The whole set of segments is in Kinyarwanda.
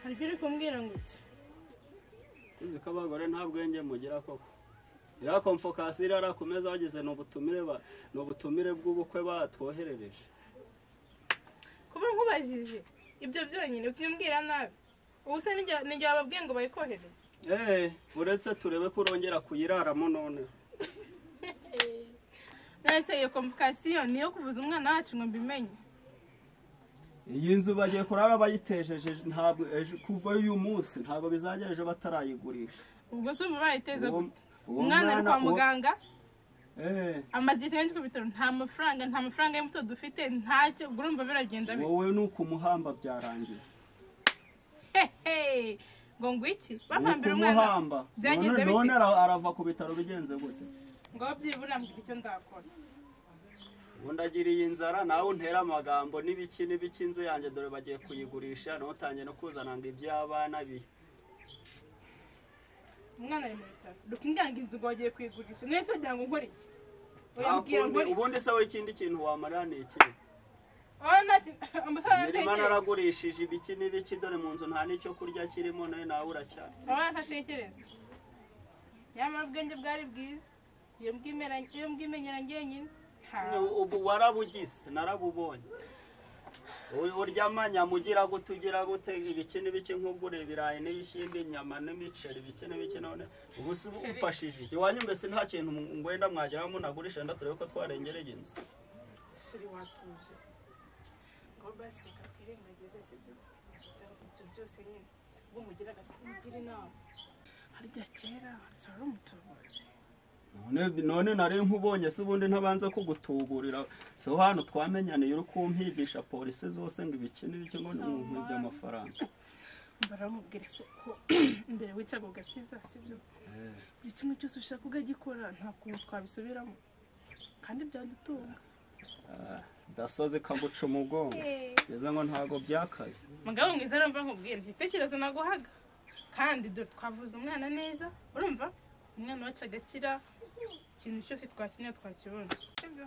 hari ibyo uri kumbwira ngo iki uzi ko abagore nta bwenge mugira koko iriya komfokasi iriya kumeza bageze ni ubutumire ba- ni ubutumire bw'ubukwe batwoherereje kuba nkubajije ibyo byonyine ukimbwira nabi ubu se n'igihe n'igihe bababwiye ngo bayikohereze eee uretse turebe ko urongera kuyiraramo none nese iyo komvokasiyo ni iyo kuvuza umwana wacu ngo mbimenye iyi nzu bagiye kurara bayitejeje ntabwo ejo kuva uyu munsi ntabwo bizagera ejo batarayigurisha ubwo se ubu bayiteze Uwo- gute uwo umwana ari kwa mwana- uwo- muganga eee amaze igihe kenshi ku bitaro nta mafaranga nta mafaranga y'umuto dufite ntacyo ubwo urumva biragenda bite wowe ni ukumuhamba byarangiye hehe ngo ngo iki bapambira umwana ukumuhamba byagenze None- bite? none ara- arava ku bitaro bigenze gute ngo byibura mbwira icyo ndakora ubundi agiriye inzara nawe untera amagambo n'ibiki n'ibiki inzu yanjye dore bagiye kuyigurisha nawe utangiye no kuzana ngo iby'abana biye umwana ari mu bitaro dukingange inzu ngo bagiye kuyigurisha nese wagira ngo nkore iki Nta oya mbwira kundi- nkore iki ubundi se wowe ikindi kintu wamarira ni iki oya ntacyo umusore imirima ntatekereza naragurishije ibiki n'ibiki dore mu nzu nta n'icyo kurya kirimo nawe nawe uracyari oya ntatekereza nyamara ubwenge bwari bwiza iyo mbwimera- iyo mbwimenyera njyenyine ha ubu warabugize narabubonye U- urya amanyamu ugira gute ugira gute ibiki n'ibiki nk'ugura ibirayi n'ibishyimbo inyama n'imiceri ibiki n'ibiki none ubu se ubu ufashije iki iwanyu mbese nta kintu mu- ngwenda mwageraho munagurisha nda turebe ko twarengereye inzu shiri watuje ngo basi reka twirengagize sibyo Cyangwa ibyo byose nyine ubwo mugira agati mugira inama harya kera sora umutubuzi None- none nari nkubonye se ubundi ntabanze kugutuburira si ho hantu twamenyaniye uri kumpigisha polisi zose ngo ibiki n'ibiki ngo ni nkubye amafaranga baramubwira se ko mbere wicaga ugakiza sibyo buri kimwe cyose ushaka ugagikora nta kuntu twabisubiramo kandi byadutunga Ah, dasozi kaguca umugongo ngeze ngo ntabwo byakaze mugabo mwiza arumva nkubwira igitekerezo naguhaga kandi dore twavuze umwana neza urumva umwana wacu agakira ikintu cyose twakeneye twakibona Sibyo?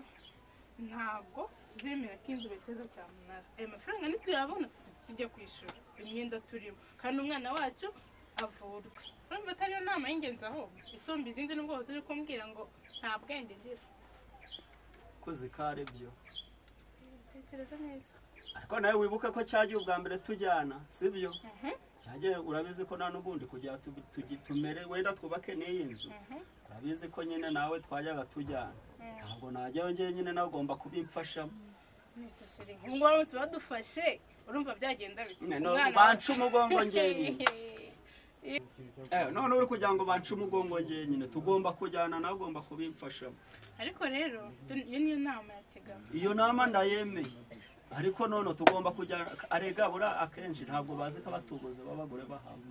ntabwo tuzemera ko inzu bateza cyamunara ayo mafaranga nituyabona tujye tujya kwishyura imyenda turimo kandi umwana wacu avurwe urumva atariyo nama y'ingenzi ahubwo isumba izindi nubwo ziri kumbwira ngo nta bwenge agira kuzi ko ari byo tekereza neza ariko nawe wibuke ko cyagiye ubwa mbere tujyana si byo Mhm, cyagiye urabizi ko nta n'ubundi kugira tubi- tugi- tumere wenda twubake n'iyi nzu mhm. urabizi ko nyine nawe twajyaga tujyana ntabwo najyayo njyewe nyine nawe ugomba kubimfashamo mwese sheri nk'ubu ngubu bose badufashe urumva byagenda bite Nyine no- Umwana- banca umugongo njyewe Eh, none uri kugira ngo banca umugongo njyewe nyine tugomba kujyana nawe ugomba kubimfashamo ariko rero dun- iyo niyo nama ya kigabo iyo nama ndayemeye ariko none tugomba kujya arega bura akenshi ntabwo bazi ko abatubuzi baba bagore bahawe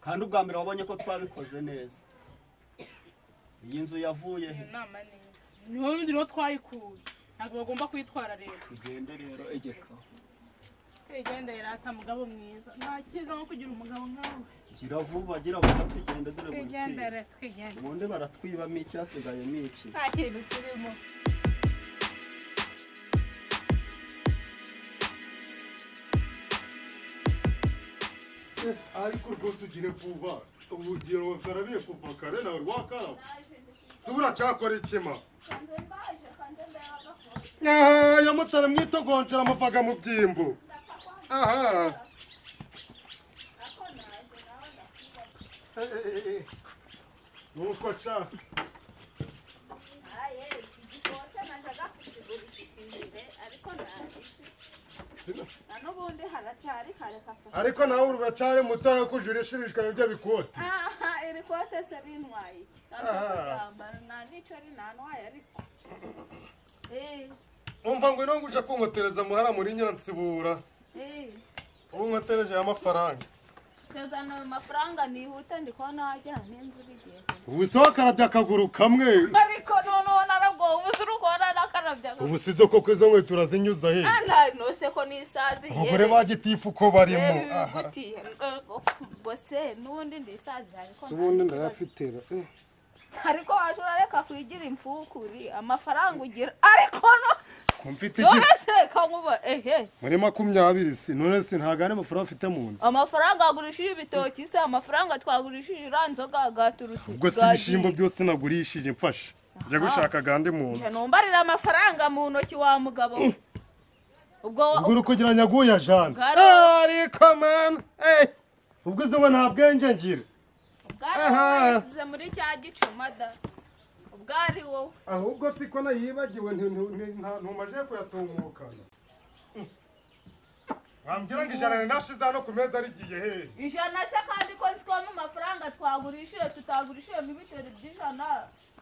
kandi ubwa mbere wabonye ko twabikoze neza iyi nzu yavuye he iyo nama ni niho ndi niho twayikuye ntabwo bagomba kuyitwara rero tugende rero egeka igenda irata mugabo mwiza nta cyiza nko kugira umugabo nkawe gira vuba gira vuba tugende dore buri twigenda kwiba. rero twigenda ubundi baratwibamo icyasigayemo iki nta kintu kirimo Eh, ariko rwose ugire vuba urugero wakarabiye kuva kare nawe rwakaraba se buracakora ikima hanze mbaje hanze ndayabaga ko yamutara mwitogonjera amavaga mu byimbo aha ako naje nawe ndakwibaza Eh, eh, eh, eh. nuko sha aye iki gikote najyaga kukigura ifite imbere ariko naje sina- na n'ubundi haracyari kare kapfa ariko nawe uracari mutoya ko ujura ishirishwa ibyo bikote aha iri kote se bintwaye iki kandi Aha. kuryambara nta n'icyo rinantwaye ariko Eh, umva ngo ino nguje kunkotereza muhara muri nyansibura eh, ubu nkotereje y'amafaranga tuzana ayo mafaranga nihute ndi kubona wajya n'inzu igiye ubu se wakarabye akaguru kamwe ariko noneho narabwoba ubu se uri kubona nakarabya ubu sizo koko izo nkweto urazinyuza he nta nose ko n'isazi abagore bagitifu uko barimo aha. ubwo se n'ubundi ndisazi ariko si ubundi ndayafitira eh. ariko waje urareka kwigira imfukuri amafaranga ugira ariko no ku mfite iki none se kankuba ehe muri makumyabiri si none si ntabwo ari amafaranga mfite mu nzu amafaranga yagurishije ibitoki se amafaranga twagurishije iriya nzoga yaturutse ubwo si ibishyimbo byose nagurishije mfashe njya Aha. gushaka gande mu nzu nje numbarira amafaranga mu ntoki wa mugabo we. ubwo wa- ubwo uri kugira nyaguya jana Bwari- ariko mama eh, ubwo izuba nta bwenge ngira ubwari Aha. wowe wasize muri cya gicuma da ubwari wowe ahubwo si ko nayibagiwe ntumaje kuyatungukana wambwira ngo ijana rinashize hano ku meza rigiye hehe ijana se kandi ko nzi ko mu mafaranga twagurishije tutagurishije mu ibiceri by'ijana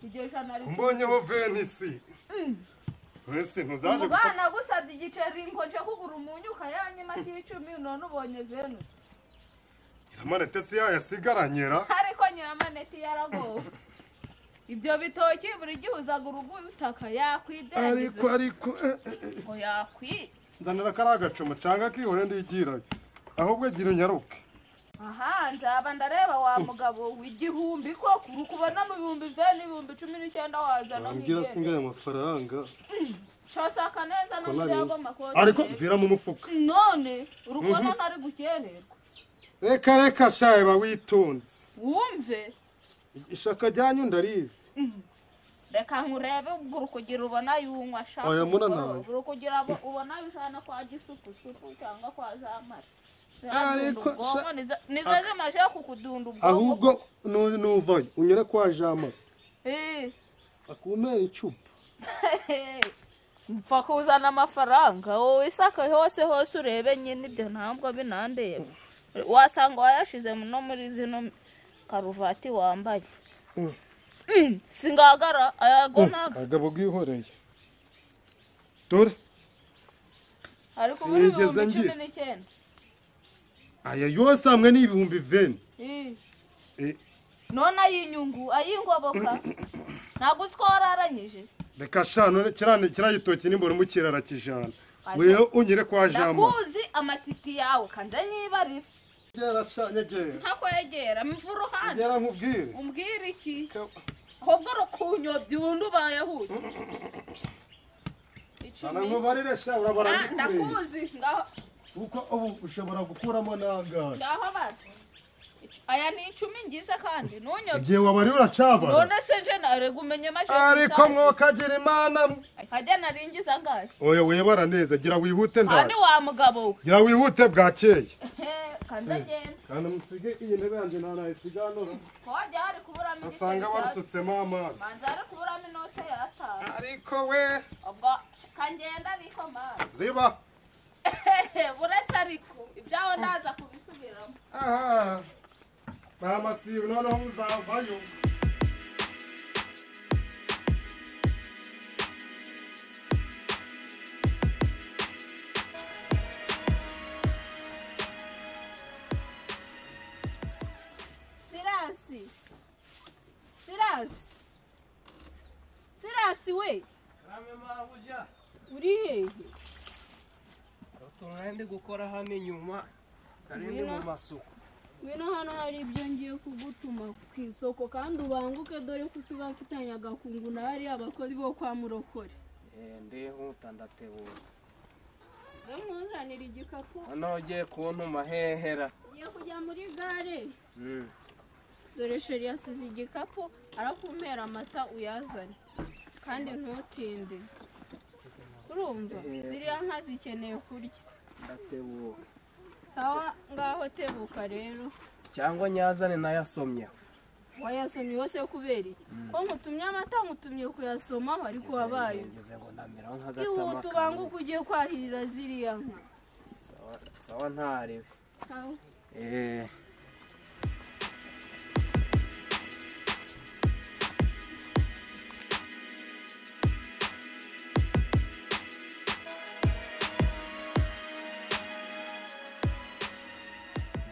iryo jana rito mbonyeho venisi wese ntuzaje gupfa- umugana gusabye igiceri ngo nje kugura umunyu ukayanyima cy'icumi none ubonye venus iramanete si yayo asigaranyera ariko nyiramaneti yaragowe ibyo bitoki buri gihe uzaga urugo utaka yakwibye ariko ariko eh, eh, eh. ngo yakwibye nzanira kariya gacumu cyangwa kihore ndiyigirayo ahubwo gira unyaruke aha nzaba ndareba wa mugabo w'igihumbi ko uri kubona mu bihumbi veni ibihumbi cumi n'icyenda wazana wambwira nk'igihembo singaye amafaranga cyosaka neza no Ko mu nari- byago makoti ariko mvira mu mufuka none uri kubona ntari gukererwa reka reka shaye ba witonze wumve ishaka ryanyu ndarizi reka nkurebe ubwo uri kugira ubona yunywa ashaka Oya, muna umugoroba. nawe. uri kugira abo- ubona ujana kwa gisupusupu cyangwa kwa zamara Ariko sa- nizo zimaze kukudunda ubwonko ahubwo nu- nuvayo unyure kwa jamara Eh. akumera icupa mpfa kuzana amafaranga wowe isaka hose hose urebe nyine ibyo ntabwo binandeye wasanga wayashize mu- no muri zino karuvati wambaye Mm. Mm, singagara ayago naga agabo bwihoreye dore ariko muri sinigeze ibihumbi cumi ngira. n'icyenda aya yose hamwe ni ibihumbi veni Eh. Eh, none ay'inyungu ay'ingoboka ntabwo uzi ko wararanyije reka sha none kirane kiriya gitoki nimbona umukirara kijana Ajya. wewe unyure kwa jamara ndakuzi amatiti yawe kandi anyibarira nyegera sha nyegera ntakwegera mva uruhande nyegera nkubwire umbwira iki Ka- ahubwo rukunyobya ubundi ubayehuye Sana nkubarire sha urabara ndikubereye ndakuzi ngaho kuko ubu ushobora gukuramo n'angahe ngaho bacu aya ni icumi ngize kandi ntunyobye igihe wabarire uracabara none se nje narega umenye ariko mwokagira imana mwe. hajya naringiza ngayo oya webara neza gira wihute kandi ndaje wa mugabo we gira wihute bwakeye Eh, kandi agenda kandi musige iyi ntebe yanjye nta nayisiganura ko hajya hari kuburamo basanga igiceri cya- barusutsemo amazi manza hari kuburamo inote yatanu ariko we ubwo kangenda ariko mazi ziba buretse ariko ibyaho ndaza kubisubiramo aha nta masibo noneho uzavayo Sirasi. Sirasi. Sirasi we. Karame mabuja Uri hehe? utuntu ndi gukora hano inyuma nari ndi mu masuku ngwino hano hari ibyo ngiye kugutuma ku isoko kandi ubanguke dore ko usigaye afitanye agakungu na hariya abakozi bo kwa murokore Eh, ndihuta ndatebura bamuzanira igikapu hano ugiye kuntuma hehera ugiye kujya muri gare Mm. dore sheri yasize igikapu arakumpera amata uyazane kandi ntutinde urumva ziriya nka zikeneye kurya ndatebura sawa ngaho tebuka rero cyangwa nyazane nayasomyeho wayasomye wose kubera iki ko ngutumye amata ngutumye kuyasoma bari kubabaye ngeze ngo ndameraho Ihute nk'agatama ubanguke ugiye kwahirira ziriya nka Sawa- sawa ntarebe Sawa. Eh,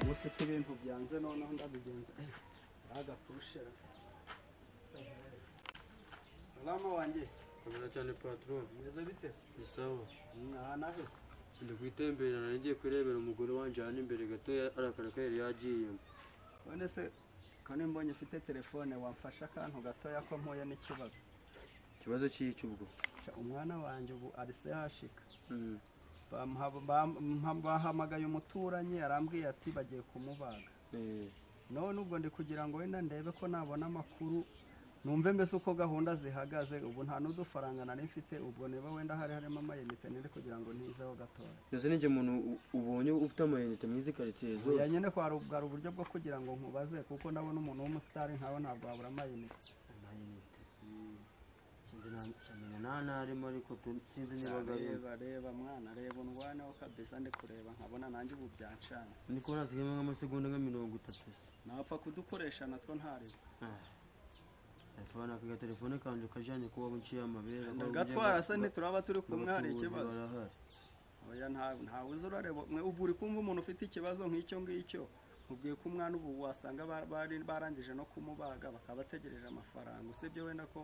gusa ko ibintu byanze noneho ndabigenza agapushera salama wanjye Kamera cyane patron, meze bite se ni sawa. mwanahese Ndi kwitemberera nagiye kurebera umugore wanjye hano imbere gato arakara ko yari yagiyemo. none se ko nimbonye ufite telefone wamfasha akantu gatoya ko mpuye n'ikibazo Icyo ikibazo cy'iki ubwo umwana wanjye ubu arise hashika Bamuha- bam- bahamagaye umuturanyi arambwiye ati bagiye kumubaga Eh, none ubwo ndi kugira ngo wenda ndebe ko nabona amakuru numve mbese uko gahunda zihagaze ubu nta n'udufaranga nari mfite ubwo niba wenda hari harimo amayinite niri kugira ngo ntizeho gatoya mbese ni njye muntu u- ubonye ufite amayinite mu izi karitsiye oya zose nyine kwa rubwara uburyo bwo kugira ngo nkubaze kuko ndabona umuntu w'umusitari nkawe ntabwo wabura amayinite amayinite mm. Sinzi na- sinamenya nta ntarimo ariko tu- sinzi niba agarimo reba reba mwana reba undwaneho kabisa ndi kureba nkabona nanjye ubu byanshanze ndi kubona hasigaye nk'amasegonda nka mirongo itatu se napfa kudukoresha natwo ntareba telefone aka gatelefone kanjye kajyanye kuba buciye amabere ndagatwara se ntituraba turi kumwe hari n'abacuruzi ikibazo barahari oya nta- ntawe uzi urareba mwe ubu uri kumva umuntu ufite ikibazo nk'icyo ngicyo mubwiye ko umwana ubu wasanga ba- bari- barangije no kumubaga bakaba bategereje amafaranga usibye wenda ko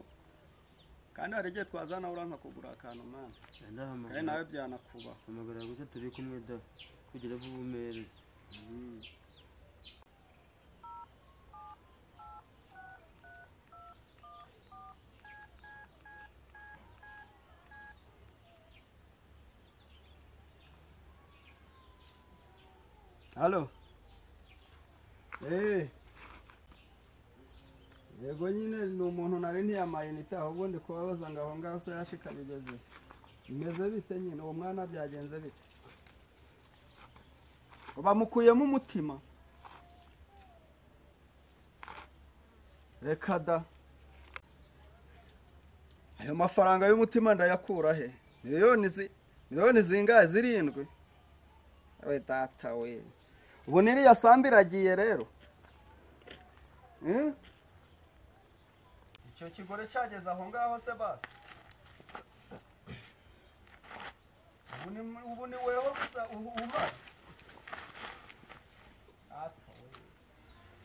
kandi hari igihe twazana uriya nkakugura akantu mwana kandi ndahamagara nawe byanakubaho hamagara gusa turi kumwe da kugira vuba umereze halo Eh. yego nyine ni umuntu nari ntiyamayinite ahubwo ndi kubabaza ngo aho ngaho se yashika bigeze bimeze bite nyine uwo mwana byagenze bite bamukuyemo umutima reka da ayo mafaranga y'umutima ndayakura he miliyoni zi miliyoni zingahe zirindwi we data we ubu niriya sambu iragiye rero Eh? icyo kigore cyageze aho ngaho se basi ubu ni ubu ni weho gusa umara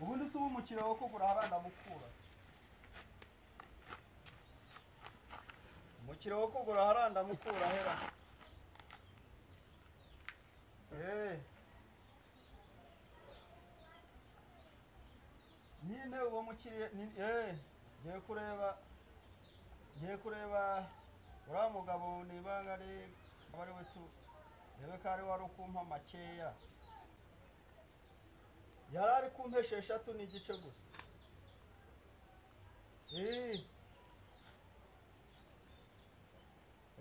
ubundi si uw'umukino wo kugura abana mukura umukino wo kugura haranda mukura hera Eh. nyine uwo mukiriya ni- eh, ngiye kureba ngiye kureba uriya mugabo nibanga ari aba ari we tu rebe ko ari wari ukumpa makeya yari ari kumpesha eshatu n'igice gusa Eh.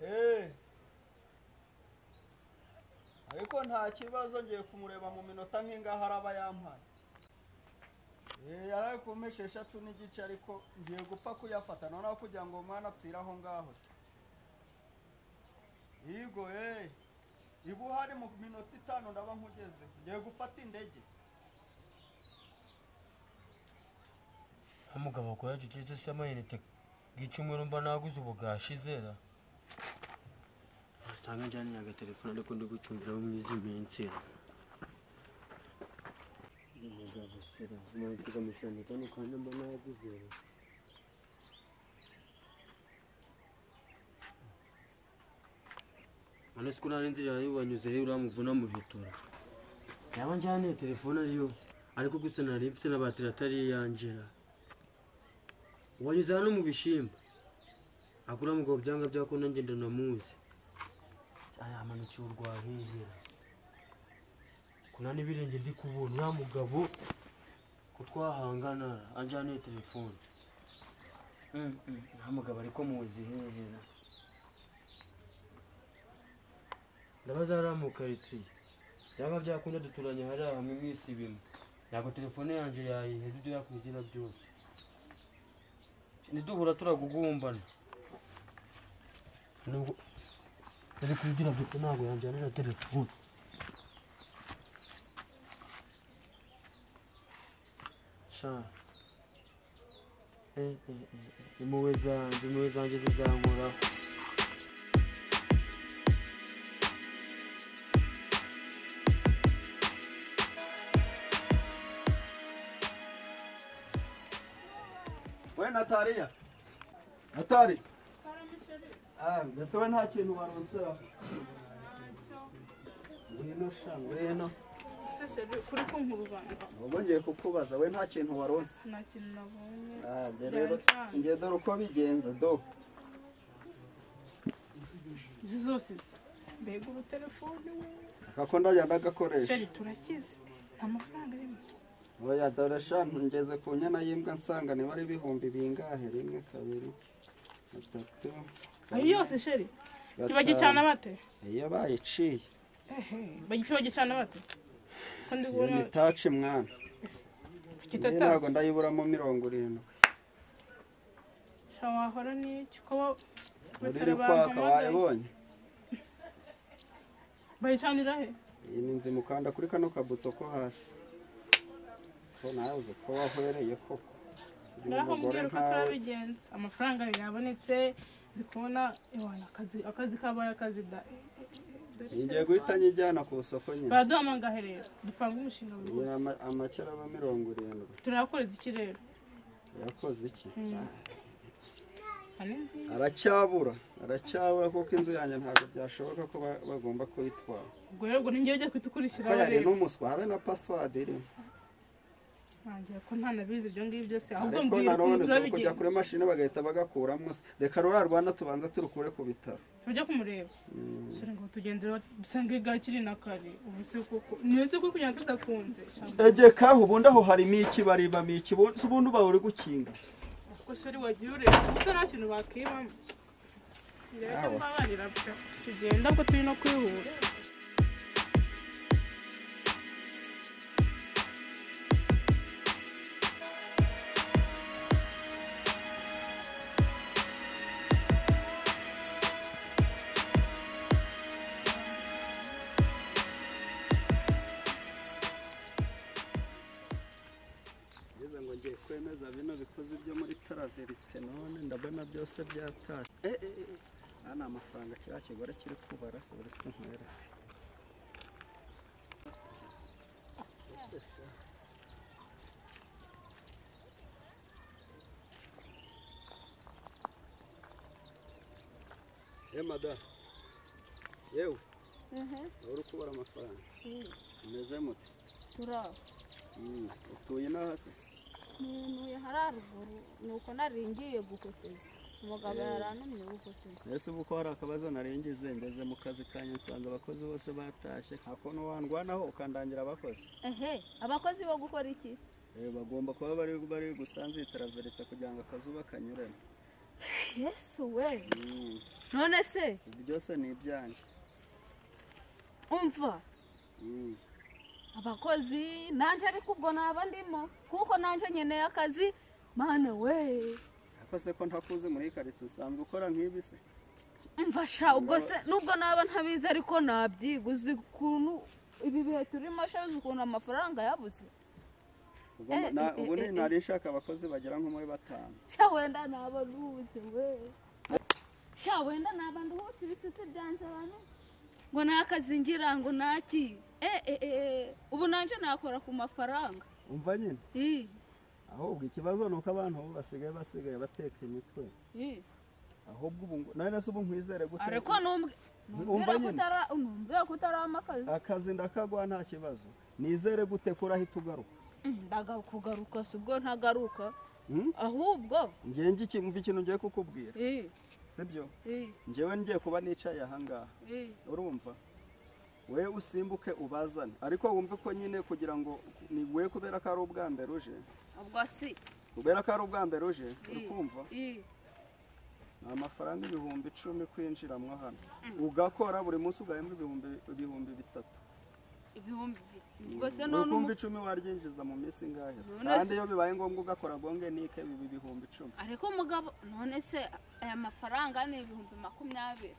Eh. ariko nta kibazo ngiye kumureba mu minota nk'ingaho araba yampaye Eh, yari ari kumpesha eshatu n'igice ariko ngiye gupfa kuyafata noneho kugira ngo umwana apfire aho ngaho se yigo eh iba uhari mu minota itanu ndaba nkugeze ngiye gufata indege nk'umugabo akora gicece se amayinite gicumi urumva naguze ubu bwashizera wasanga njyanira agatelefone ariko ndi gucumbiraho mu izi minsi umugabo sera umuntu ukamushyirana kano kanya mba naguze none siko nari nzira yariwanyuze rero uramuvuna muhitura yaba njyaniye telefone ariyo ariko gusa nari mfite na batiri atari iyanjira wanyuze hano mu bishimbo akura mu byanga byako nanjye ndanamuzi ayamanukira urwahihira kuna n'ibirenge ndi kubona uriya mugabo ko twahangana anjyaniye telefone Mm, mm, nta mugabo ariko muzi hehera ndabaza hariya mu karitsiye byanga byakunda duturanye hariya hamwe mu isi bimwe ntabwo telefone yanjye yayiheza ibyo yakwizira byose ntiduhura turagugumbana nubwo yari kugira ngo ntabwo yanjyanira telefone sha Eh, eh, eh, eh, impuhwe zanjye impuhwe zanjye zizankoraho we natariya natari ah mbese we nta kintu waronsera ngwino sha ngwino kuri kunkurubanga ubwo ngiye kukubaza we nta kintu waronse nta kintu nabonye ah njye rero njye dore uko bigenza do izo zose mbega ubu telefone we gako ndagenda agakoresha sheri turakize nta mafaranga arimo oya dore eshanu ngeze ku nyana y'imbwa nsanga niba ari ibihumbi bingahe rimwe kabiri gatatu ayo yose sheri gatanu. ntibagicana bate iyo bayiciye ehe bagice bagicana bate ko ndi iyo kubona ni taci mwana Iyi kitatazi ntabwo ndayiburamo mirongo irindwi sha wahora n'iki kuba uri iri kwaka wayibonye bayicanira he iyi ni inzu mukanda kuri kano kabuto ko hasi ko nawe uzi ko wahwereye koko uri ngaho umugore mbwira uko nkawe turabigenza amafaranga yabonetse ndi kubona iwawe akazi akazi kabaye akazi da iyi ngiye guhita nyijyana ku isoko nyine baraduha amangahe rero dupanga umushinga buri iyi ni wese ama- amakera aba mirongo irindwi turayakoreza iki rero yakoze iki isa ni nziza aracyabura aracyabura kuko inzu yanjye ntabwo byashoboka ko ba- bagomba kuyitwara ubwo rero ubwo ninjye ujya kuhita kuko ukurikira yari rero n'umuswa habe na pasiwadi irimo ntangira ko ntanabizi ibyo ngibyo byose ahubwo ariko mbwira ukuntu nanone si ukujya turabigenza kuri mashini bagahita bagakuramo se reka ruriya rwanda tubanza turukure ku bitaro tujya kumureba sore ngo tugendera dusanga igare kiri na kare ubu se koko niyo se koko kugira ngo tudakunze sha, egekaho ubundi aho harimo iki baribamo iki ubundi ubundi uba uri gukinga kuko sore wagiye ureba gusa nta kintu bakibamo rero Aho. mbabarira pe tugenda ko turi no kwihura ngeze ngo ngiye kwemeza bino bikoze ibyo muri taraverite none ndabona byose byatashye eh eh eh, aha ni amafaranga kiriya kigore kiri kubara se uretse nkwere Eh mada yewe uri kubara amafaranga umeze mute turaba Mm, utuye n'aha se ntuye hari haruguru nuko nari ngiye gukoteza umugabo yarantumye gukoteza ese ubu ko hari akabazo narengeje ngeze mu kazi kanjye nsanze abakozi bose batashye nta kuntu wandwanaho ukandangira abakozi ehe abakozi bo gukora iki Eh, bagomba kuba bari bari gusanzitara verite kugira ngo akazuba kanyuremo yesu we Mm, none se ibyo byose ni ibyanjye umva Mm, abakozi nanjye ariko ubwo naba ndimo kuko nanjye nkeneye akazi mana we ariko se ko ntakuzi muri karitsiye usanzwe ukora nk'ibi se mfasha ubwo se nubwo naba ntabizi ariko nabyiga uzi ukuntu ibi bihe turimo shabuze ukuntu amafaranga yabuze Ubwo mba- Eh, na- eh, ubu eh, ni eh. nari nshaka abakozi bagera nko muri batanu sha wenda naba nduhutse we sha wenda naba nduhutse ibitutsi byanjye abantu ngo nta kazi ngira ngo ntaki e e e ubu nanjye nakora ku mafaranga umva nyine i ahubwo ikibazo ni uko abantu ubu basigaye basigaye bateka imitwe i ahubwo ubu ngo- nawe nasi ubu nkwizere gute ariko numbwe Umva numbwira ko nyine. utara numbwira ko utarabamo akazi akazi ndakaguha nta kibazo nizere gute ko urahita ugaruka ndagakugaruka si ubwo ntagaruka Hmm? ahubwo ngewe ngi kimva ikintu ngiye kukubwira i sibyo i ngewe ngiye kuba nicaye ahangaha i urumva we usimbuke ubazane ariko wumve ko nyine kugira ngo ni we kubera ko ari ubwa mbere uje ubwo si kubera ko ari ubwa mbere uje uri Mm. kumva i ni amafaranga ibihumbi icumi kwinjiramo hano ugakora buri munsi ugahembwa ibihumbi ibihumbi bitatu ibihumbi bibiri ubwo se uri none kumva umu- icumi waryinjiza mu minsi ingahe se? None se- kandi iyo bibaye ngombwa ugakora gonge nike biba ibihumbi icumi ariko umugabo none se aya mafaranga ni ibihumbi makumyabiri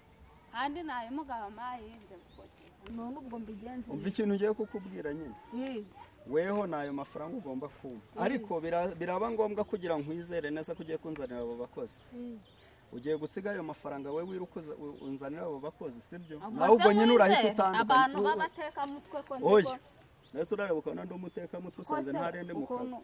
kandi ni ayo mugabo amaye yenda gukoteza none ubwo mbigenze umva ikintu ngiye kukubwira nyine i weho ni ayo mafaranga ugomba kumva ariko bira- biraba ngombwa kugira ngo nkwizere neza ko ugiye kunzanira abo bakozi ugiye gusiga ayo mafaranga we wirukuza unzanira abo bakozi sibyo nawe ubwo nyine urahita abantu utandukanye b'abatekamutwe ko oya ndiko mbese urareba ukabona ndi umutekamutwe usanze nta rindi mu kazi ukuntu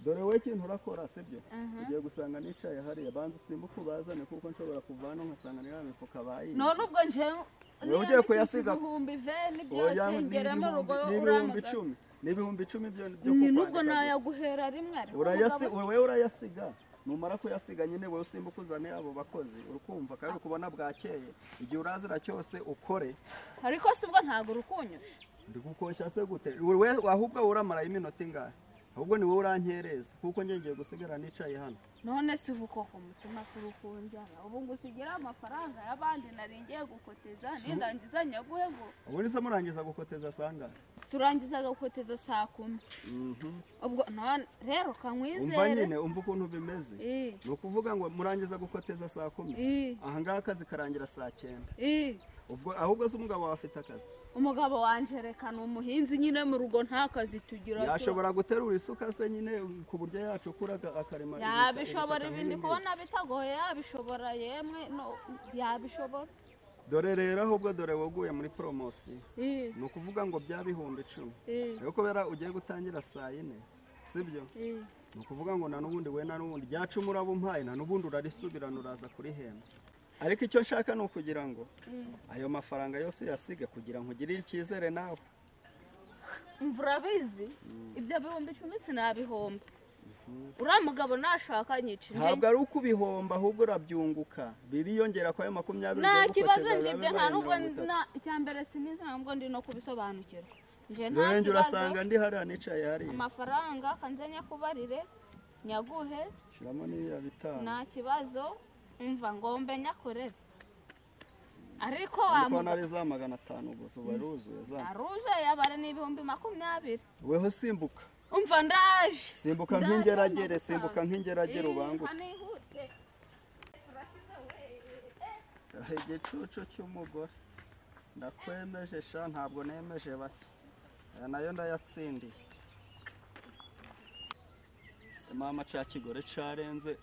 dore we ikintu urakora sibyo ugiye gusanga nicaye hariya banza usimbuke ubazane kuko nshobora kuvana nkasanga niriya mifuka bayiye none ubwo njyewe Wowe ugiye kuyasiga- ibihumbi veni Oya, byose ni ngere mu rugo ibihumbi- ni ibihumbi uramagaza icumi ni ibihumbi icumi byo byo ni kukwandika nubwo gusa. nayaguhera rimwe ariko urayasi umugabo- wowe urayasiga numara kuyasiga nyine wowe usimbuka uzane abo bakozi urukumva kandi ukubona bwakeye igihe urazira cyose ukore ariko si ubwo ntabwo urukunyura ndi gukoshya se gute wowe ahubwo uramara iminota ingahe ahubwo ni wowe urankereza kuko njye ngiye gusigara nicaye hano none si ubu koko mutuma kurukunjana ubu ngo usigira amafaranga y'abandi nari ngiye gukoteza nindangiza nyaguhe ngo ubu ni se murangiza gukoteza sangahe turangiza gukoteza saa kumi ubwo none rero umva kankwizere nyine umva ukuntu bimeze Eh, ni ukuvuga ngo murangiza gukoteza saa kumi eh, ahangaha akazi karangira saa cyenda eh. ubwo ahubwo se umugabo wawe afite akazi umugabo wanjye reka ni umuhinzi nyine mu rugo nta kazi tugira tu- yashobora guterura isuka se nyine ku buryo yacukura aka- akarema yabishobora ubutaka ibindi nk'imbibi. kubona bitagoye yabishobora yemwe no yabishobora dore rero ahubwo dore waguye muri poromosiyo Eh, ni ukuvuga ngo bya bihumbi icumi eh, rero kubera ugiye gutangira saa yine sibyo eh. ni ukuvuga ngo nta n'ubundi we nta n'ubundi rya cumu uraba umpaye nta n'ubundi urarisubirana uraza kurihemba ariko icyo nshaka ni ukugira ngo ayo mafaranga yose uyasige kugira ngo ugirire icyizere nawe umva urabizi ibyo bihumbi icumi sinabihomba uriya mugabo nashaka nyica ntabwo injenge ari ukubihomba ahubwo urabyunguka biriyongera kuri ayo makumyabiri nta ugiye kibazo gukoteza, njye biba nta bibaye nubwo mirongo itatu. na- icyambere sinizi ntabwo ndi no kubisobanukirwa njye nta rero njye urasanga kibazo ndi hariya nicaye hariya amafaranga kanzanya kubarire nyaguhe shyiramo n'iya bitanu nta kibazo umva ngombe nyakorere ariko ariko wa nari za magana atanu gusa ubu wari wuzuye za aruje yabara ni ibihumbi makumyabiri weho simbuka umva ndaje simbuka nk'ingeragere simbuka nk'ingeragere ubanguke hanihute igicucu cy'umugore ndakwemeje sha ntabwo nemeje bake aya nayo ndayatsindiye mama cya kigore carenze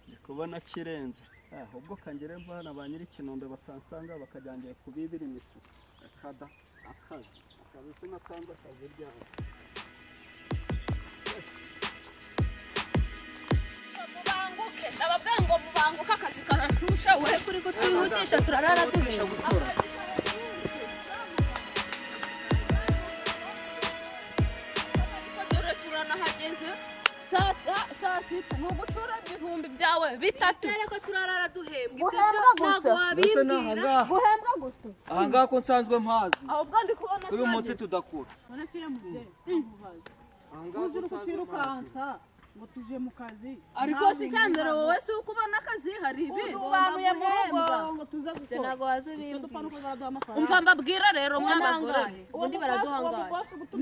ndi kubona kirenze Ah, ubwo kangere mvana ba nyir'ikinombe batansanga bakajyangiye kubibira imitsi akada akazi akazi sinatanze akazi ryabo mubanguke ndababwira ngo mubanguke akazi karashusha we kuri kutwihutisha turarara duhera Ariko dore turanahageze saa ta- saa sita ni ugucura ibihumbi byawe bitatu Dore ko turarara duhembwa ibyo Guhembwa byo gusa. ntabwo ndetse wabimbwira n'ahangaha guhembwa gusa ahangaha ko nsanzwe mpazi ahubwo ndi kubona uyu saa munsi tudakura bana shyira mu bye ahangaha ko ntuzire uko nsanzwe mpazi utirukansa ngo tuje mu kazi ariko si cyambere wowe si uko ubona akazi hari ibi ubanguye mu rugo ngo tuze ibyo gukora ntabwo icyo dupfa ni wazubimbwira uko zaraduha amafaranga umva mbabwira rero mw'abagore ubangaye ubundi baraduhangaye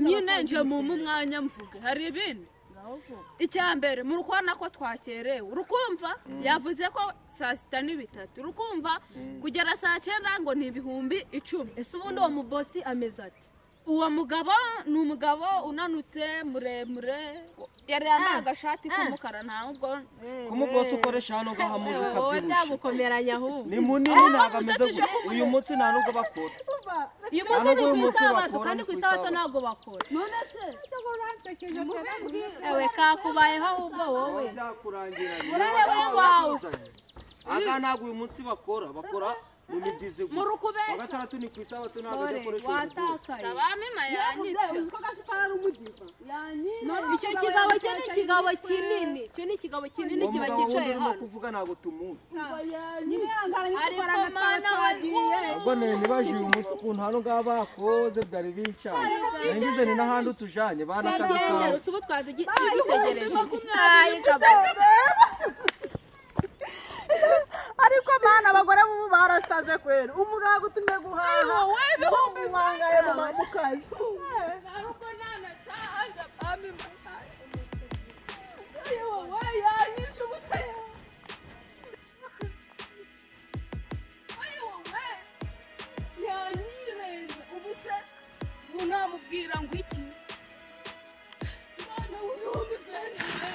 nyine nje mumpa umwanya mvuge hari ibindi icyambere muri kubona ko twakerewe urukumva yavuze ko saa sita ni bitatu urukumva kugera saa cyenda ngo ni ibihumbi icumi ese ubundi uwo mubosi ameze ati uwo mugabo ni umugabo unanutse muremure yari yambaye agashati k'umukara nta nubwo kumugose ukoresha hano ngo hamuze wowe ukabyibushye byagukomeranye ahubwo ni munini ntabwo ameze gutya uyu munsi nta nubwo bakora uyu munsi ni ku uyu munsi isabato bakora, kandi ni ku ku isabato isabato. ntabwo bakora none se ewe kakubayeho ahubwo wowe byakurangiranye Urabe wawe. ahangaha ntabwo uyu munsi bakora bakora mu mibyizi mu gusa rukubesha wa gatandatu ni ku isabato ntabwo dore adakoresha uyu watakaye abamima yanyica icyo kigabo cyo ni ikigabo kinini cyo ni ikigabo kinini munsi kiba umugabo cyicaye wundi urimo hano kuvuga ntabwo tumuzi ariko mana wagiye ubwo nari nibaje uyu munsi ukuntu hano ngaha bakoze byari bincanye nagize ni n'ahandi utujanye banakazi kagendera kawe ubu twari dutegereje iki ariko mana abagore bubu barasaze kwera umugabo agutumye guhaha ibihumbi wangaye mu kazi yanyireza ubuse ubu namubwira ngo iki umwana w'ibihumbi byanyireze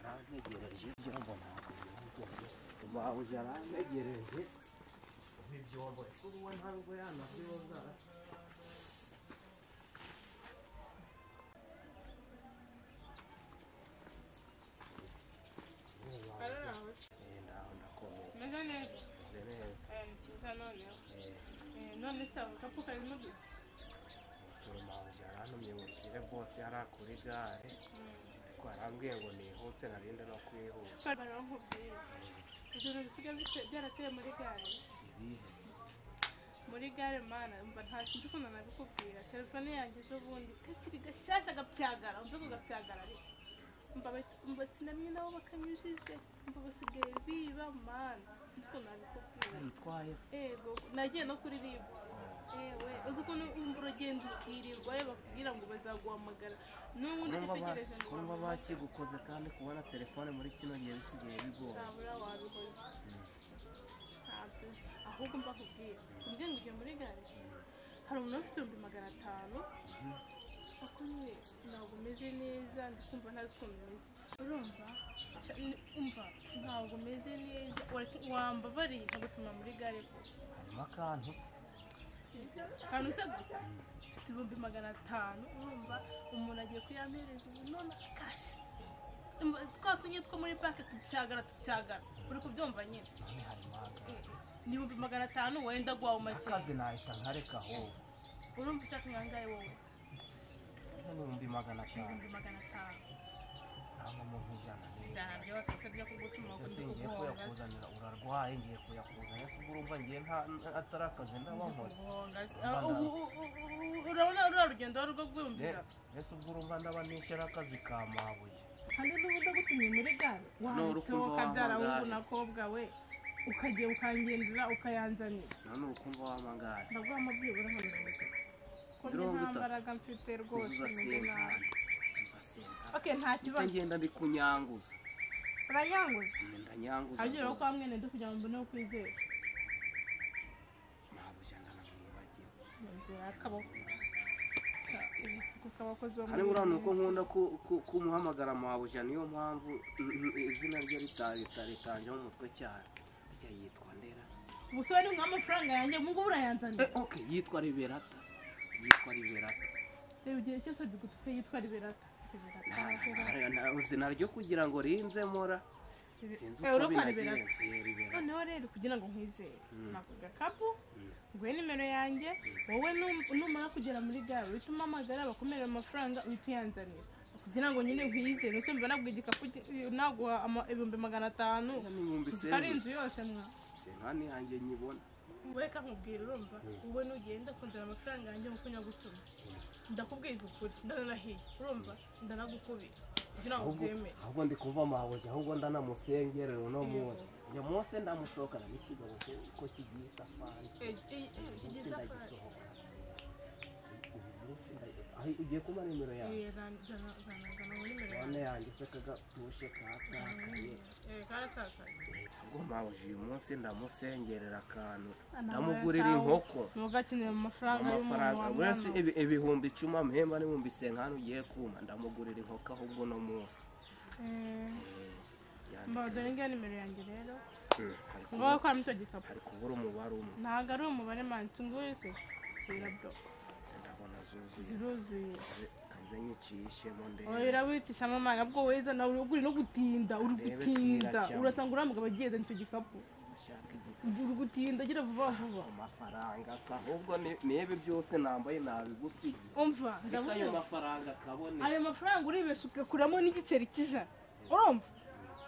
yaranyegereje ibyo mbona bawe yaranyegereje nk'ibyobo kuri we ntabwo yanabyoza Eh, ndaho ndakomeye meze neza meze neza aya mukiza noneho Eh, none se ako kapu karimo gute turumabuze yarantumye ngo nshyire bose hariya kuri gare ariko yarambwiye ngo nihute narinde no kwihuta barankubwira ijoro bisigaye bite- byarateye muri gare muri gare mana mba nta kintu ukuntu nabikubwira telefone yanjye ejo bundi kakiri gashyashya gapyagara umve ngo gapyagara ariko mba bat- mba sinamye nabo bakanyujije mba basigaye biba mana sinzi ukuntu nabikubwira yitwaye ego nagiye no kuri ribu ewe uzi ukuntu wumva uragenda ukirirwa iyo bakubwira ngo bazaguhamagara n'ubundi utegereje ngo kumva baguhamagare. bakigukoze kandi kubona telefone muri kino gihe bisigaye bigora ntabura wabikoze ntabyo ahubwo mbakubwira simbwiye ngo ujye muri gare hari umuntu ufite ibihumbi magana atanu ariko nyine ntabwo umeze neza ndikumva ntazi ukuntu umeze urumva Ca- ni- umva ntabwo umeze neza Wareke- wambabarira nkagutuma muri gare koko hanyuma akantu se akantu se gusa mfite ibihumbi magana atanu urumva umuntu agiye kuyampereza ubu none kashi Mba- twa tunye two muri pake tubyagara tubyagara uri kubyumva nyine none hari impanga ni ibihumbi magana atanu wenda guhaha umakenga akazi nahita nkareka ahubwo urumva ushaka inkangahe wowe n'ibihumbi magana atanu ibihumbi magana atanu ntabwo mu ijana ijana byose se byo kugutuma ese si ngiye kuguhonga se kuyakuzanira urarwaye ngiye kuyakuzanira se ubwo urumva ngiye nta atari akazi ndabankora kuguhonga se Ah, ubu- ubu- ubu- urabona urura rugendo wari rwo guhumbi ijana ese ubwo urumva ndaba nishyura akazi ka mabuye kandi n'ubu ndagutumye muri gare wanditseho urukundo kabyara wungu wampagaye. na kobwa we ukajya ukangendera ukayanzanira none urukumva w'amagare ndaguha amabwibura nka mirongo itatu ko njye Mirongo nta itatu. mbaraga mfite rwose meze nabi uzasenga okay nta Ujye kibazo ngenda mbikunyanguza uranyanguza ngenda nyanguza ageraho rwose. kwa mwene du kugira ngo mbone uko kwizera ntabwo ujyana na mwibagiwe yongera akaboko ibisuko k'abakozi bo ariko urabona uko nkunda ku- ku- kumuhamagara mabuja niyo mpamvu mm, mm, izina rye rita- rita- ritanjemo umutwe cyane ajya yitwa ndera ubusore ni nk'amafaranga yanjye mu ngubu urayanzanira Eh, ok yitwa liberata yitwa liberata reba igihe cyose bigutupe yitwa riberata riberata Na- na- izina ryo kugira ngo rinze mora sinzi riberata uko urabona riberata binagenze eh, liberata noneho rero kugira ngo nkwizere Mm. ntabwo agakapu Mm. nguhe nimero yanjye wowe num- numara kugera muri gare uhita umpamagara bakumerera amafaranga uhita uyanzanira kugira ngo nyine nkwizere ese mba nabwo igikapu ki- naguha ama- ibihumbi magana atanu n'ibihumbi ari isenga inzu yose mwa senkani yanjye nyibona weka nkubwira urumva wowe nugenda kunzana amafaranga yanjye mu kunyagutuma ndakubwiza ukuri ndanahiye urumva ndanagukubira kugira ngo ahubwo ubyemere ahubwo ndi kumva mabuja ahubwo ndanamusengera uno munsi uyu munsi ndamusohokana n'ikidobo cye ko kigiye isafari kigize akazi ndagisohokana aho ugiye kumpa nimero yawe zanazana nimero none yanjye yanjye se kagatuje katakaye Eh, karatakaye ahubwo mabuja uyu munsi ndamusengerera akantu Anawe ndamugurira atawe. inkoko ntugakenera amafaranga y'umuntu amafaranga uretse wamwana ibi- ibihumbi icumi amahemba n'ibihumbi senkani ugiye kumpa ndamugurira inkoko ahubwo uno munsi mba dore ngiyo nimero yanjye rero Mm, hari ngowe kubura- kwa mito gikapu hari kubura umubare umwe ntabwo ari umubare manitse nguze kira bro se ndabona zuzuye ziruzuye kaze nyicishemo oya ndebe irawicisha amamanga bwo weza nawe uri no gutinda uri Ndebe gutinda twiracamo. urasanga uriya mugabo ageze nicyo gikapu ashaka uri gutinda agira vuba vuba amafaranga se ahubwo ni- nibi byose nambaye nabigusigiye umva reka ayo ndabona mafaranga kabone ayo mafaranga uribesha ugakuramo n'igiceri cy'ijana urumva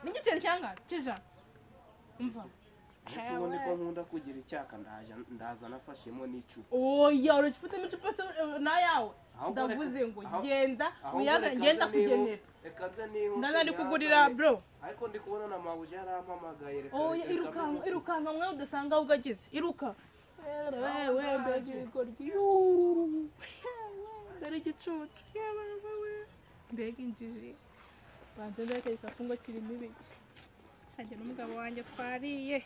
n'igiceri cyangana cy'ijana umva mbese ubu niko nkunda kugira icyaka ndaja ndaza nafashemo n'icupa oya uragifitemo icupa se eh, n'ayawe Ahubwo reka- ndavuze ngo aho- genda Ahubwo uyazane reka ngenda nze kugenera nihu- reka nze nihuta ndana ari nyazane. kugurira bro ariko ndi kubona na mabuja yarampamagaye reka oya reka irukanka mbi- irukanka mwe udasanga ahubwo ageze iruka wewe mbega ibigoryi yuuu dore igicucu yewe wewe mbega injiji banze mbega igikapu ngo kirimo ibiki cyagira umugabo wanjye twariye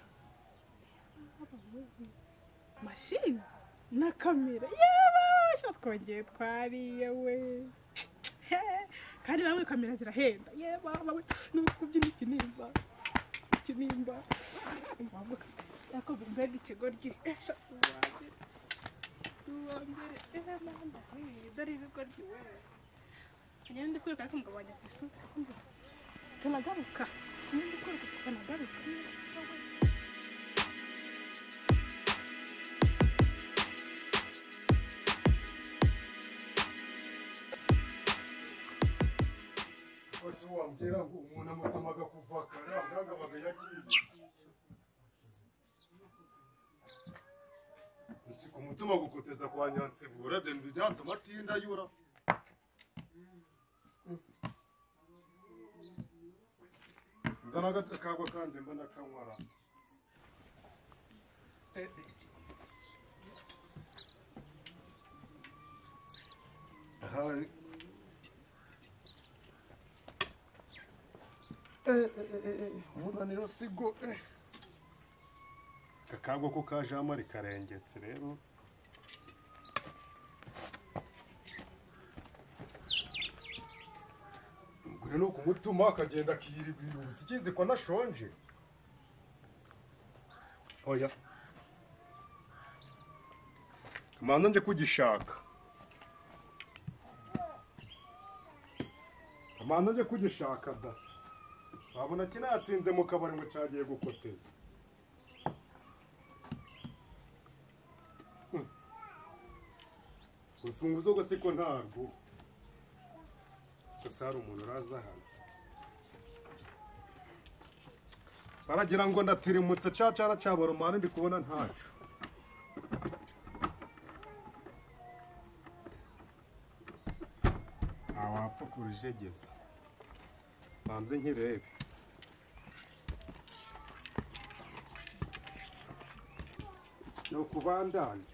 mashini na kamera yewe shya twongeye twariye we kandi nawe kamera zirahenda ye baba we nuko kubyina ikinimba ikinimba mbabuka ako bimbega ikigoryi eh, sha, uwambere, uwambere, eh, mama, eh, dore ibigoryi we njyewe ndi kwiruka ariko umugabo wanjye ati "Su, kumva, tunagaruka njyewe ndi kwiruka tukanagaruka eh, wowe." bose wambwira ngo umuntu amutamaga kuvakara ntangabaga yagiye ese ku mutima gukoteza kwa nyansibura deni byatuma atinda yura nzana agakagwa kandi mbona kanywara hari umunaniro sigo kakagwa ko kajamo rikarengetse rero ubwo ni ukumutuma akagenda akiyiribiruza ikizi ko anashonje oya kamanza njye kugishaka kamanza njye kugishaka da wabona kinatsinze mu kabari ngo cyagiye gukoteza Hmm. urufunguzo gusa ko ntarwo gusa hari umuntu uraza hano baragira ngo ndatirimutse ca cana cabaromani ndi kubona ntaco ntawapfa kurujegeza banze nkirebe ni ukubandanya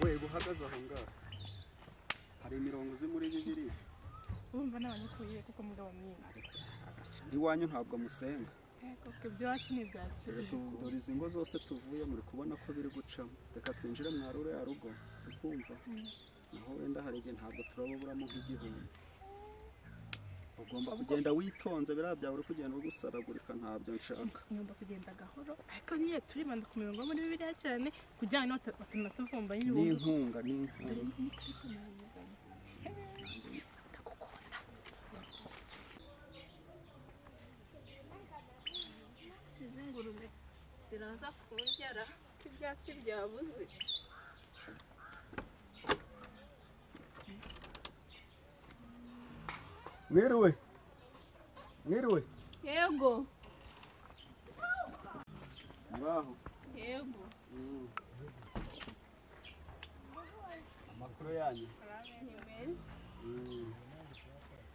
we buhagaze aho ngaho hari imirongo uzi muri bibiliya urumva n'abanyikuye kuko mugabo mwiza iwanyu ntabwo musenga kuko ibyacu ni ibya Rero kera tu- dore izi ngo zose tuvuye muri kubona ko biri gucamo reka twinjire mwarure ya rugo ukumva naho wenda hari igihe ntabwo turababuramo nk'igihumbi ugomba kugenda witonze biriya byawe uri kugenda ugusaragurika ntabyo nshaka ngomba kugenda gahoro ariko niyo turibanda ku mirongo yo muri bibiliya cyane kugira ngo nota- batanatuvumba y'ibihumbi n'inkunga n'inkunga ndagukunda izi ngurube ziraza kundya ibyatsi byabuze mwiriwe mwiriwe yego muraho yego amakuru yanyu ni meza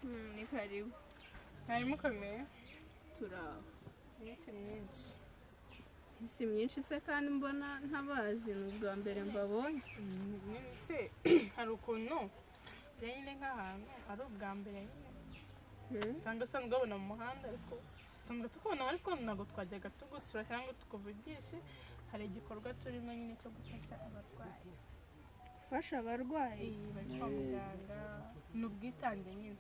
Mm, ni karibu harimo kamera turaho myinshi myinsi si myinshi se kandi mbona ntabazi ni ubwa mbere mbabonye se hari ukuntu rero nyine nk'ahantu hari ubwa mbere Mm. usanga usanzwe babona mu muhanda ariko usanga tukubona ariko ntabwo twajyaga tugusura cyangwa tukuvugishe hari igikorwa turimo nyine cyo gufasha abarwayi gufasha abarwayi iyi bari kwa muganga ni ubwitange nyine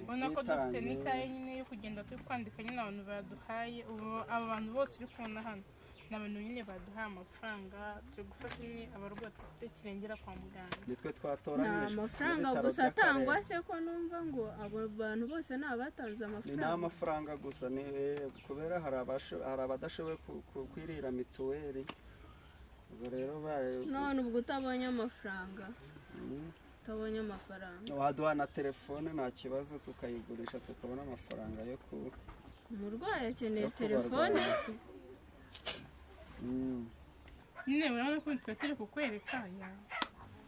ubona ko dufite n'ikaye nyine yo kugenda turi kwandika nyine abantu baduhaye ubu aba bantu bose uri kubona hano ni abantu nyine baduhaye amafaranga turi gufasha nyine abarwayi dufite kirengera kwa muganga ni twe nta twatoranyije mafaranga n'ibitaro gusa by'akarere. atangwa se ko numva ngo abo bantu bose ni abatanze ni nta amafaranga mafaranga gusa ni eh, kubera hari abasho- hari abadashoboye ku- ku- kwirira mituweli ubwo rero baye- none ubwo utabonye amafaranga Mm. utabonye amafaranga waduha na telefone nta kibazo tukayigurisha tukabona amafaranga yo ku umurwayi akeneye Yo telefone Mm. nyine urabona ko tuba turi kukwereka ya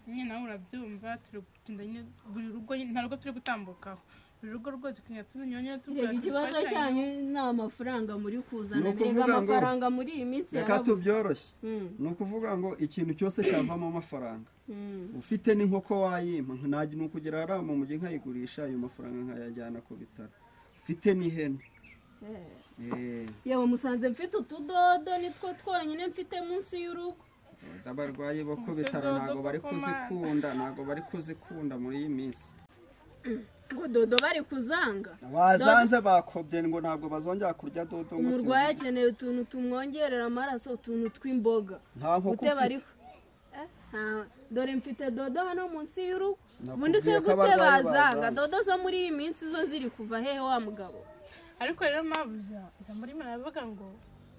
nyine nawe urabyumva turi kugenda nyine buri rugo nyine nta rugo turi gutambukaho buri rugo rwose tukagenda tunyonyo Rega tugura ikibazo cyanyu ni amafaranga muri kuzana Ni rega ukuvuga ngo- amafaranga muri iyi minsi reka yarabu- tubyoroshye Mm, ni ukuvuga ngo ikintu cyose cyavamo amafaranga mm. ufite n'inkoko wayima nta ni ukugira hariya mu mujyi nkayigurisha ayo mafaranga nkayajyana ku bitaro mfite n'ihene Eh, yewe musanze mfite utudodo nitwo twonyine mfite munsi y'urugo abarwayi bo ku bitaro ntabwo bari kuzikunda ntabwo bari kuzikunda muri iyi minsi ngo dodo bari kuzanga bazanze bakobye ngo ntabwo bazongera kurya dodo ngo umurwayi akeneye utuntu tumwongerera amaraso utuntu tw'imboga nta nkoko guteba ufite ariko Eh, nta- dore mfite dodo hano munsi y'urugo Nakubwiye ubundi se ko gute abarwayi bazanga bazanga. dodo zo muri iyi minsi zo ziri kuva hehe wa mugabo ariko rero mabuja ijambo rimwe ravuga ngo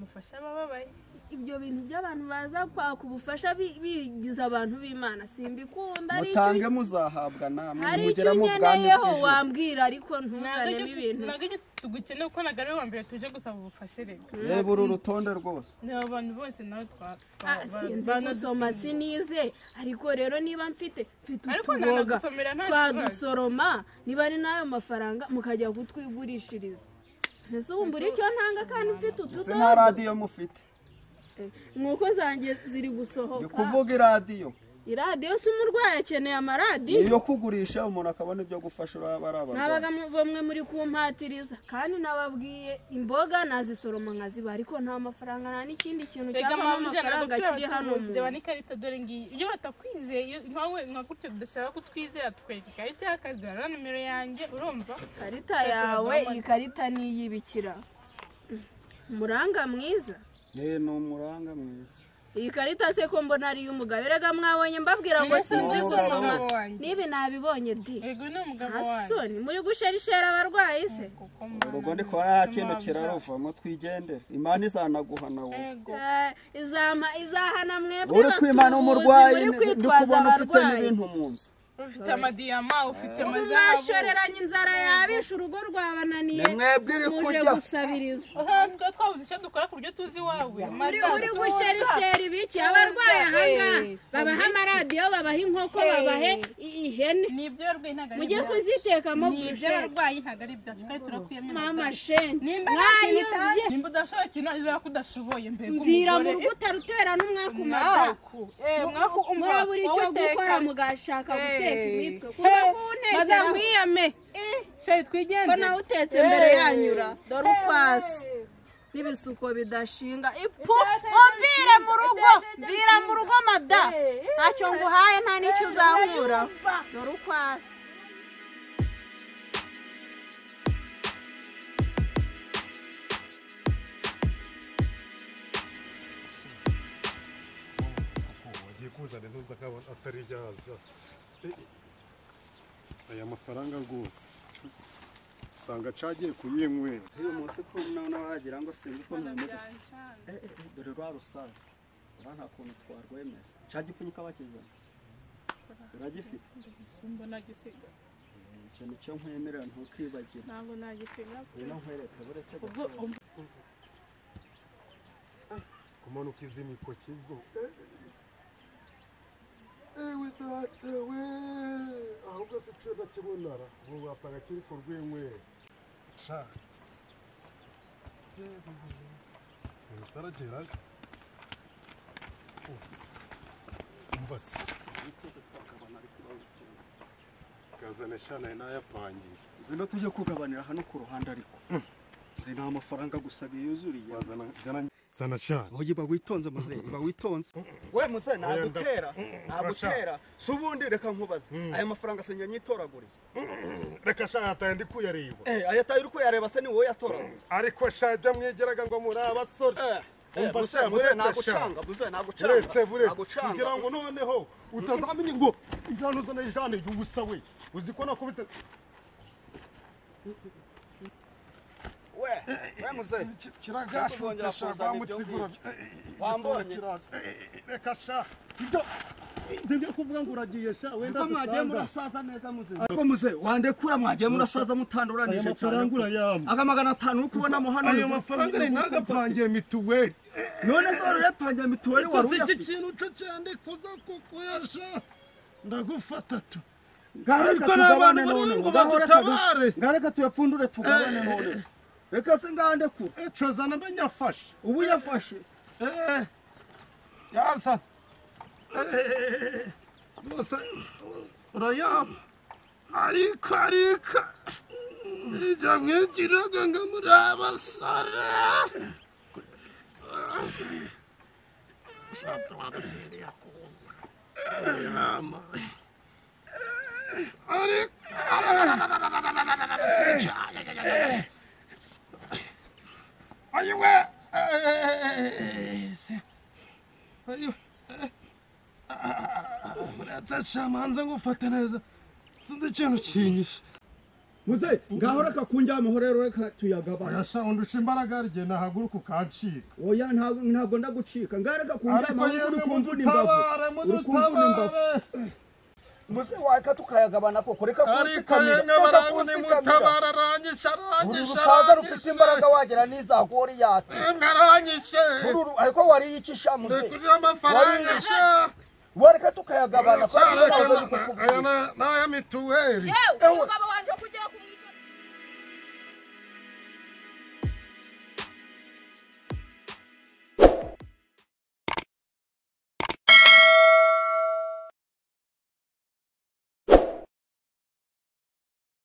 mufashe abababaye ibyo bintu by'abantu baza kwaka ubufasha bi- bigize abantu b'imana simbikunda ari icyo- mutange muzahabwa namwe hari icyo mugera mu bwami unyeneyeho bw'ijuru wambwira ariko ntuzanemo ibintu ntabwo icyo tugukeneye kuko ntabwo ari uwa mbere tuje gusaba ubufashe rero reba uru rutonde rwose ni abantu bose nawe twa Ah, sinzi gusoma sinize ariko rero niba mfite mfite Ariko utuboga nanagusoromera nta kibazo. twadusoroma niba ari n'ayo mafaranga mukajya kutwigurishiriza mbese wumva uri icyo ntanga kandi mfite ese nta utudodo radiyo mufite nk'uko zanjye ziri ni gusohoka kuvuga iradiyo iradiyo si umurwayi akeneye ni amaradiyo iyo kugurisha umuntu akabona ibyo gufasha uraba ari nabaga abarwayi mu- bamwe muri kumpatiriza kandi nababwiye imboga nazisoroma nkaziba ariko nta mafaranga nta n'ikindi kintu rega cyavamo mabuja amafaranga kiri hano mu reba n'ikarita dore ngiyi iyo batakwizeye iyo nkawe nka gutyo dushaka kutwizera tukwereka ikarita y'akazi rero nimero yanjye urumva karita yawe iyi karita ni iy'ibikira muranga mwiza Eh, ni umuranga mwiza iyi karita se ko mbona ari iy'umugabo erega mwabonye mbabwira ngo Mbese sinzi ni gusoma umugabo wanjye. n'ibi nabibonye di yego ni umugabo wanjye hasoni muri gusherishera abarwayi se Koko mana, urugo ndi kubona nta mfite kintu mabuja. kirarovamo twigendere imana izanaguha nawe yego Eh, izama izahana mwebwe uri kwimana batubuzi, umurwayi muri ndi kwitwaza kubona ufite abarwayi n'ibintu mu nzu ufite amadiyama ufite ubu amazahabu mwashoreranye inzara yabishe urugo rwabananiye Ni mwebwe iri muje kurya. gusabiriza Aha, twa- twabuze icyo dukora ku buryo tuzi iwawe uri Madamu, uri tuza. gusherishera ibiki abarwaye ahangaha Eh, babaha amaradiyo babaha inkoko babahe i- ihene ni iby'abarwayi ntabwo ari mujye ibyacu kuzitekamo ni burushete iby'abarwayi ntabwo ari ibyacu kandi turakwiyemera mama shenge nimba nta kintu utazi mwayobye nimba udashoboye ikintu uzaba ko udashoboye mbega mvira mu rugo utarutera n'umwaku mada mwaku eh mwaku umva murabura icyo wowe teka. gukora mugashaka guteka imitwe Eh, kuza madamu kuwuntekeraho wiyame Eh, feri twigendere ko nawe utetse mbere Eh. yanyura dore ukwasi Eh. n'ibisuko bidashinga ipu umvire mu rugo mvira mu rugo mada ntacyo nguhaye nta n'icyo uzahura dore ukwasi ugiye kuzana intuza nk'abantu atari ryaza aya mafaranga rwose usanga acagiye kuyinywera uyu munsi ko none wagira ngo sinzi uko ntameze Eh, eh, eh, dore rwa rusaza ura nta kuntu twarwemeza ca gipfunyika bakizana uragifite mbona gisiga Eh, ico nico nkwemerera ntukibagire ntabwo nagisiga ino nkwereka buretse ubwo kumanuka izi mikoki zo ewe data we ahubwo si cyo nakibonara ubu wasanga kiri ku rw'inywera sha sarageraga umva se kazana shana n'ayapangiye ngwino tujye kugabanira hano ku ruhande ariko dore nta mafaranga gusa biyuzuriye wazana zana- zana shana oye iba witonze muzehe iba witonze we muzehe nagutera nagutera si ubundi reka nkubaze aya mafaranga asenga nyitoraguriye reka sha hataye ndi kuyareba eh ayataye uri kuyareba se ni wowe yatoraguriye ariko sha ibyo mwigeraga ngo muri abasore Eh, eh, Umva muzehe se, muzehe buretse sha. nagucanga muzehe buretse nagucanga buretse nagucanga kugira ngo noneho utazamenya ngo ijana uzana ijana igihe ubusa we uzi ko nakubise we we muzehe kiragashote Ntuzongera sha kuzana ibyo ngibyo. rwamutsigura Eh, eh, eh, Wambonye? igisonga kiraza. Eh, eh, eh, reka sha ibyo nibyo kuvuga ngo uragiye sha wenda ko mwagiye dusanga murasaza neza muzehe ariko muzehe wandekura mwagiye murasaza aya mutanduranije mafaranga cyane urayampa aga magana atanu uri kubonamo hano ayo mafaranga ni ntagapangiye mituweli none se wari uyapangiye mituweli wari uzi iki uyafite kintu cyo cyane kuza kukuyasha ndagufata tu ngaho reka Ariko tugabane n'abantu bari none ngo ngaho reka du- badutabare. ngaho reka tuyapfundure tugabane Eh. none reka se ngaho ndekura ejo zana amenyafashe ubu yafashe Eh, yaza Eh, rwose urayama ariko ariko njya nk'ikiraga ngo muri abasore ushatse wagatereye akuza inama ariko ayiwe se ayiwe murata shamanza ngo ufate neza sinzi ikintu kinyishe muze ngaho reka kunjya amahoro rero reka tuyagabane Oya sha undusha imbaraga rye nahaguruka ukancika oya ntabwo ntabwo ndagucika ngaho reka kunjya ariko amahoro yewe uri kumvuna imbavu mudutabare uri kumvuna imbavu mudutabare muze wareka tukayagabana koko reka ariko kunsikamira yemwe reka barabu kunsikamira nimutabara aranyishe uru aranyishe rusaza rufite imbaraga wagera n'izago wari yate yemwe aranyishe Uru ru- ariko wariyicisha muze rekurira amafaranga sha wareka tukayagabana kubera ko ntabwo reka ari aya kukugurira ni aya mituweli yewe umugabo